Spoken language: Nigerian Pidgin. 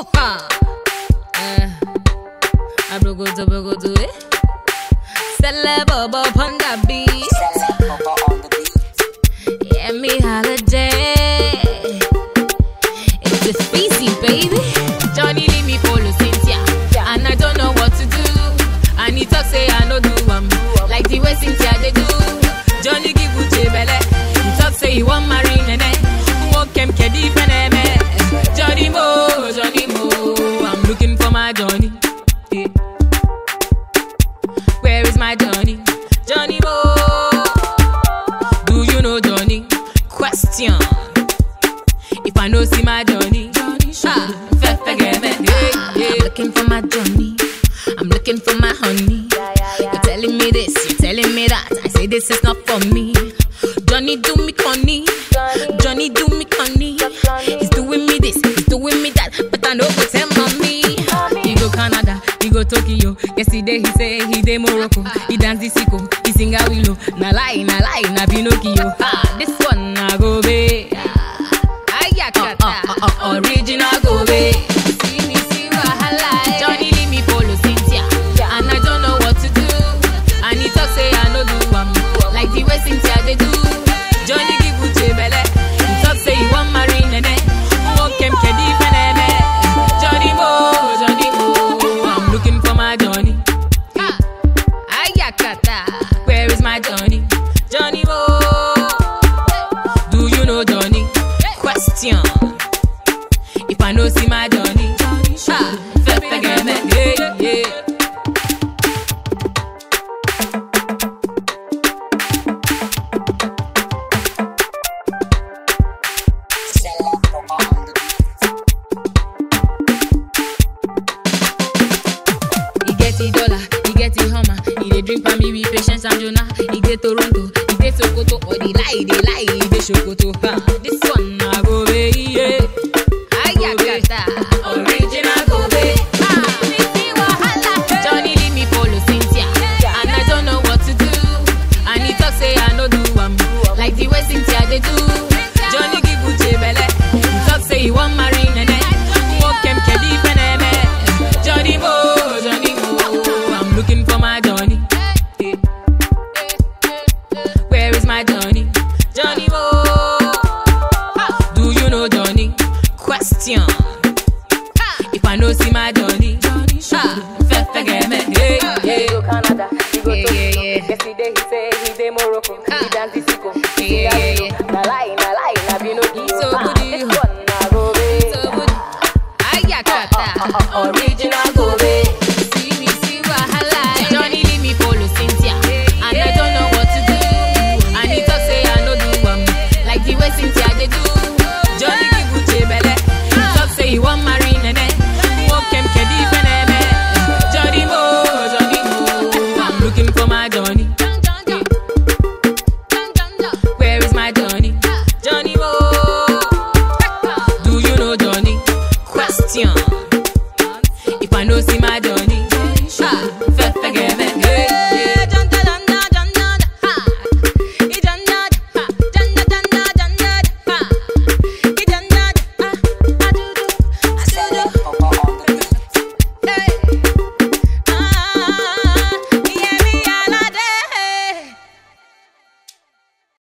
ha. Eh, abrogodo, brogodo, eh. Celeb upon the beat. Yeah, me holiday. It's a species, baby. Johnny leave me follow Cynthia. And I don't know what to do. And he talk say I no do am like the way Cynthia they do. Johnny give Uche belle. He talk say he want marry nene. Walk him kedi feneme. Johnny Mo, Johnny Mo. I'm looking for my Johnny. Yeah. Where is my Johnny? Johnny Mo. Do you know Johnny? Question. If I know see my Johnny, ah, fe- forget me. Yeah, yeah. I'm looking for my Johnny. I'm looking for my honey. You're telling me this, you're telling me that. I say this is not for me. Johnny do me conny. Johnny do me conny. He's doing me this, he's doing me that. But I know go tell mommy. He go Canada, he go Tokyo. Yesterday he say he dey Morocco. He dance the sicko, he sing a willow. Na lie, na lie, na Pinocchio. Ah, this one na go be. Ayakata, uh, uh, uh, original go be. See me see wahala. Johnny leave me follow Cynthia, and I don't know what to do. And he talk say I no do am like the way Cynthia they do. Johnny give Uche belle. He talk say he want marry nene. Walk him kedi feneme. Johnny Mo, Johnny Mo. I'm looking for my Johnny. Ayakata, where is my Johnny? Johnny Mo. Do you know Johnny? Question. If I know see my Johnny, ah, fe- forget me. Yeah, yeah. He get the dollar, he get the hammer. He dey drink for me with patience and Jonah. He dey Toronto, he dey Sokoto. Or the lie, they lie, he dey Sokoto. Ha, this one na go be yeah. Ayakata, original go be. Ah, me see wahala. Johnny leave me follow Cynthia, and I don't know what to do. And he talk say I no do am like the way Cynthia they do. Johnny give Uche belle. He talk say he want marry nene. Walk him kedi feneme. Johnny Mo, Johnny Mo. I'm looking for my Johnny. Where is my Johnny? Johnny Mo. Do you know Johnny? Question. If I know see my Johnny, ah, fe- forget me. Hey, He hey. go Canada, he go Yeah, Tokyo. yeah, yeah. Yesterday he say he dey Morocco. Ah. He dance the sicko. He Yeah, sing a yeah, willow. Na lie, na lie, na Pinocchio. So Ah, good, this you. one na go be. So good. Ayakata. Original